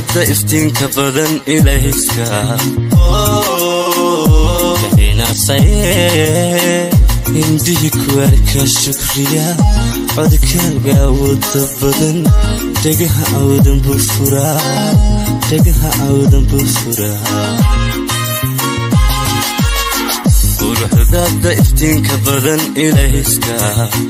quruxdaada iftiinka badan ilayska inasaye indhihi kuwarka shukriya codkaaga awooda badan dhagaha awdan buu furaa dhagaha awdan buu furaa quruxdaada iftiinka badan ilayska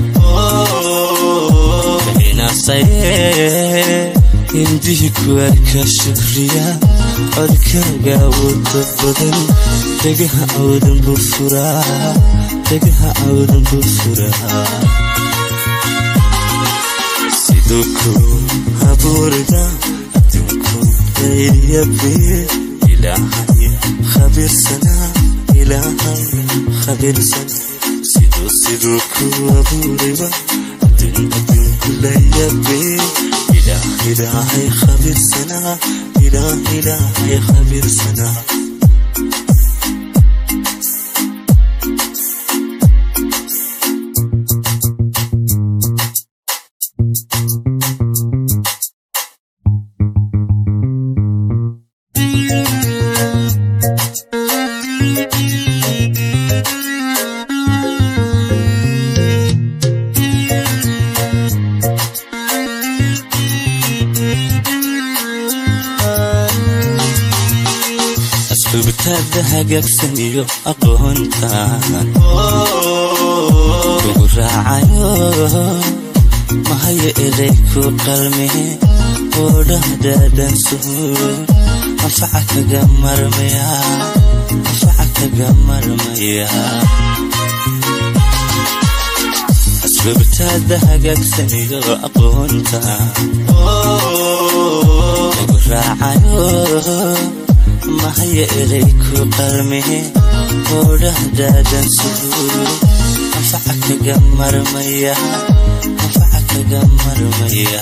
inasaye indhihi kuwarka shukriya codkaaga awooda badan dhagaha awdan buu furaa dhagaha awdan buu furaa siduu ku abuurida adduunku dayyabe ilaahay khabiirsanaa ilaahay khabiirsan siduu siduu ku abuuriba adduun adduunku layabe ilaah ilaahay khabiirsanaa ilaah ilaahay khabiirsanaa asluubtaada hagaagsan iyo aqoontaan kugu raacayo mahaya eday ku qalme oo dhahdaadan suuro anfaca kaga marmaya anfaca kaga marmaya asluubtaada hagaagsan iyo aqoontaan kugu raacayo mahaya eday ku qalme oo dhahdaadan suuro anfaca kaga marmaya anfaca kaga marmaya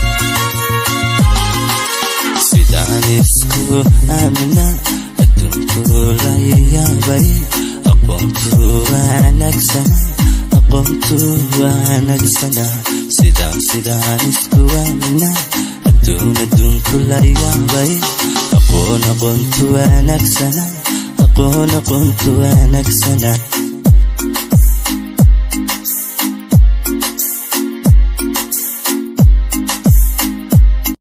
sidaan isku aamina adduunku layayaabay aqoontu wanaagsana aqoontu wanaagsana sidaan sidaan isku aamina adduun adduunku layaabay aqoon aqoontu wanaagsana aqoon aqoontu wanaagsana